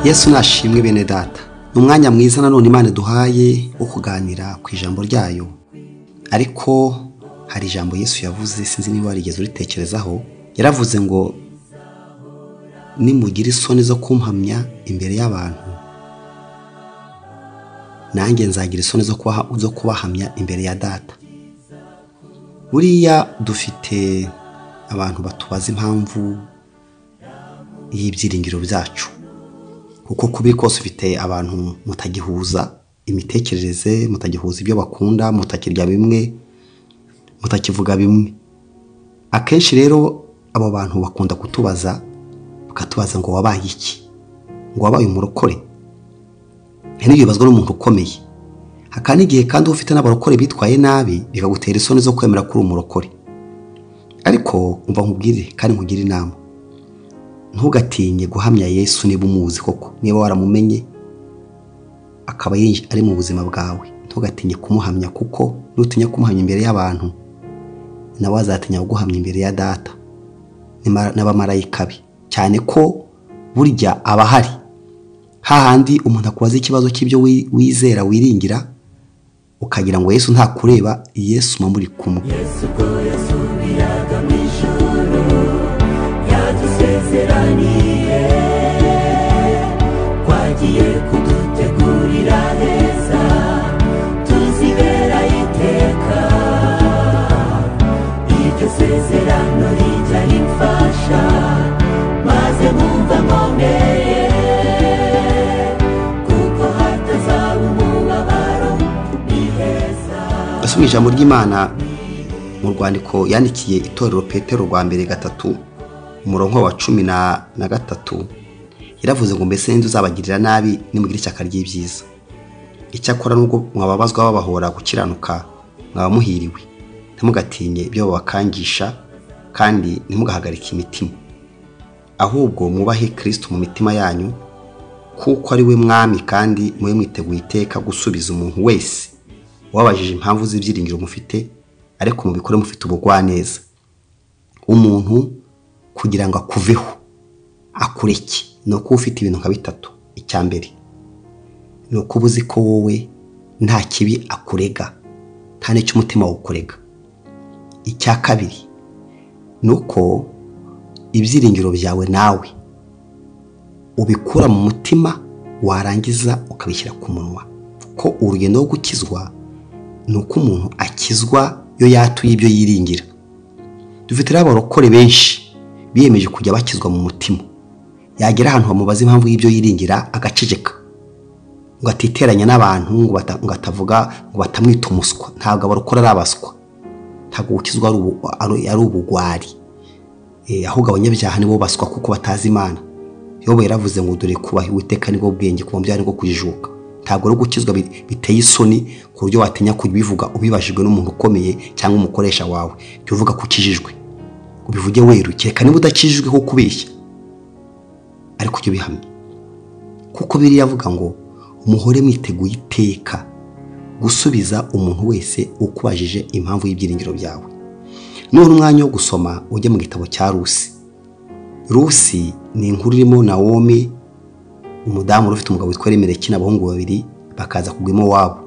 yesu nashimwe bene data ni umwanya mwiza nanone imana duhaye wo kuganira ku ijambo ryayo ariko hari ijambo yesu yavuze sinzi niba warigeze uritekerezaho yaravuze ngo nimugira isoni zo kumpamya imbere y'abantu nanjye nzagira isoni zo kubahamya imbere ya data buriya dufite abantu batubaza impamvu y'ibyiringiro byacu kuko kubi kose ufite abantu mutagihuza imitekerereze mutagihuza ibyo bakunda mutakirya bimwe mutakivuga bimwe akenshi rero abo bantu bakunda kutubaza bakatubaza ngo wabaye iki ngo wabaye umurokore ntibibazwe n'umuntu ukomeye hakaba n'igihe kandi uba ufite n'abarokore bitwaye nabi bikagutera isoni zo kwemera ko uri umurokore ariko umva nkubwire kandi nkugire inama ntugatinye guhamya yesu niba umuzi koko niba waramumenye akaba ari mu buzima bwawe ntugatinye kumuhamya kuko nutinya kumuhamya imbere y'abantu nawe azatinya kuguhamya imbere ya data n'abamarayika be cyane ko burya aba ahari hahandi umuntu akubaza ikibazo cy'ibyo wizera wiringira ukagira ngo yesu ntakureba yesu uba muri kumwe twagiye kudutegurira heza tuzibera iteka iryo sezerano rijya rimfasha maze mwumva nkomeye kuko hatazaba umubabaro ni heza asoma ijambo ry'imana mu rwandiko yandikiye itorero petero rwa mbere gatatu umurongo wa cumi na gatatu yaravuze ngo mbese n'inzu zabagirira nabi nimugire ishyaka ry'ibyiza icyakora nubwo mwababazwa babahora gukiranuka mwaba muhiriwe ntimugatinye ibyo babakangisha kandi ntimugahagarike imitima ahubwo mwubahe kirisiti mu mitima yanyu kuko ari we mwami kandi mube mwiteguye iteka gusubiza umuntu wese wabajije impamvu z'ibyiringiro mufite ariko mubikore mufite ubugwaneza umuntu kugira ngo akuveho akureke ni uko ufite ibintu nka bitatu icya mbere ni uko uba uzi ko wowe nta kibi akurega nta n'icyo umutima wawukurega icya kabiri ni uko ibyiringiro byawe nawe ubikura mu mutima warangiza ukabishyira ku munwa kuko urugendo rwo gukizwa ni uko umuntu akizwa iyo yatuye ibyo yiringira dufite abarokore benshi biyemeje kujya bakizwa mu mutima yagera ahantu bamubaza impamvu y'ibyo yiringira agaceceka ngo atiteranya n'abantu ngo atavuga ngo batamwita umuswa ntabwo abarokora ari abaswa ntabwo gukizwa ari ubugwari ahubwo abanyabyaha nibo baswa kuko batazi imana yobo yaravuze ngo dore kubaha uwiteka nibwo bwenge ku byaha nibwo kujijuka ntabwo ari gukizwa biteye isoni ku buryo watinya kubivuga ubibajijwe n'umuntu ukomeye cyangwa umukoresha wawe jya uvuga ko ukijijwe ubivuge weru kereka niba udakijijwe ko kubeshya ariko ujye ubihamya kuko biriya avuga ngo umuhore mwiteguye iteka gusubiza umuntu wese ukubajije impamvu y'ibyiringiro byawe none umwanya wo gusoma ujya mu gitabo cya rusi rusi ni inkuru irimo na wome umudamu ufite umugabo witwa remereke n'abahungu babiri bakaza kugwa iwabo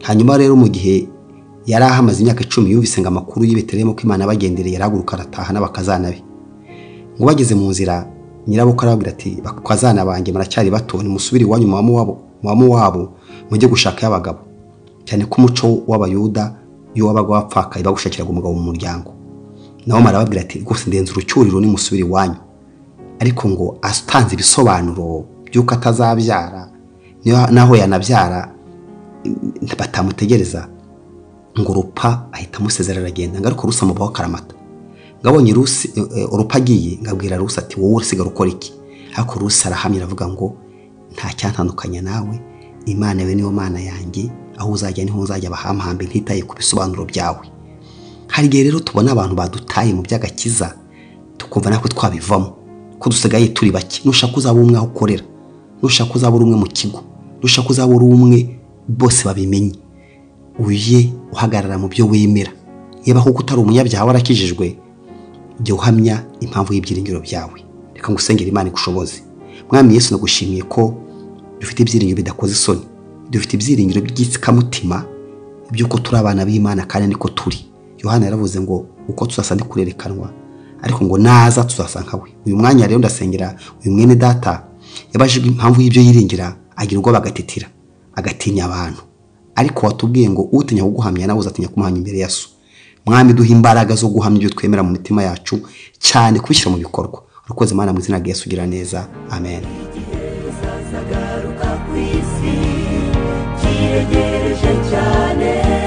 hanyuma rero mu gihe yari ahamaze imyaka icumi yumvise ngo amakuru y'ibeteremo ko imana abagendereye arahaguruka arataha n'abakazana be ngo bageze mu nzira nyirabukwe arababwira ati bakazana banjye muracyari bato nimusubire iwanyu mubamu wabo mujye gushaka y'abagabo cyane ko umuco w'abayuda iyo wabaga wapfakaye bagushakiraga umugabo mu muryango nawe marababwira ati rwose ndenze urucyuriro nimusubire iwanyu ariko ngo atanze ibisobanuro by'uko atazabyara naho yanabyara batamutegereza ngo rupa ahita amusezera aragenda ngo ariko rusa mubaho karamata ngo abonye rupa agiye ngo abwira rusa ati wowe usigara ukora iki ariko rusa arahamya aravuga ngo nta cyatandukanya nawe imana yawe niyo mana yanjye aho uzajya niho uzajya abahamhambe ntitaye ku bisobanuro byawe hari igihe rero tubona abantu badutaye mu by'agakiza tukumva natwe twabivamo ko dusigaye turi bake nushaka uzaba umwe aho ukorera nushaka uzaba uri umwe mu kigo nushaka uzaba uri umwe bose babimenye ujye uhagarara mu byo wemera niba kuko utari umunyabyaha warakijijwe jya uhamya impamvu y'ibyiringiro byawe reka ngusengere imana igushoboze mwami yesu nagushimiye ko dufite ibyiringiro bidakoze isoni dufite ibyiringiro by'ikamutima by'uko turi abana b'imana kandi niko turi yohana yaravuze ngo uko tuzasa ndi kurerekanwa ariko ngo naza tuzasanga we uyu mwanya rero ndasengera uyu mwene data yabajijwe impamvu y'ibyo yiringira agira ubwoba agatetera agatinya abantu ariko watubwiye ngo utinya kuguhamya nawe uzatinya kumuhamya imbere ya so mwami duha imbaraga zo guhamya ibyo twemera mu mitima yacu cyane kubishyira mu bikorwa urukoze imana mu izina rya yesu ugira neza amen azagaruka ku isi kiregereje cyane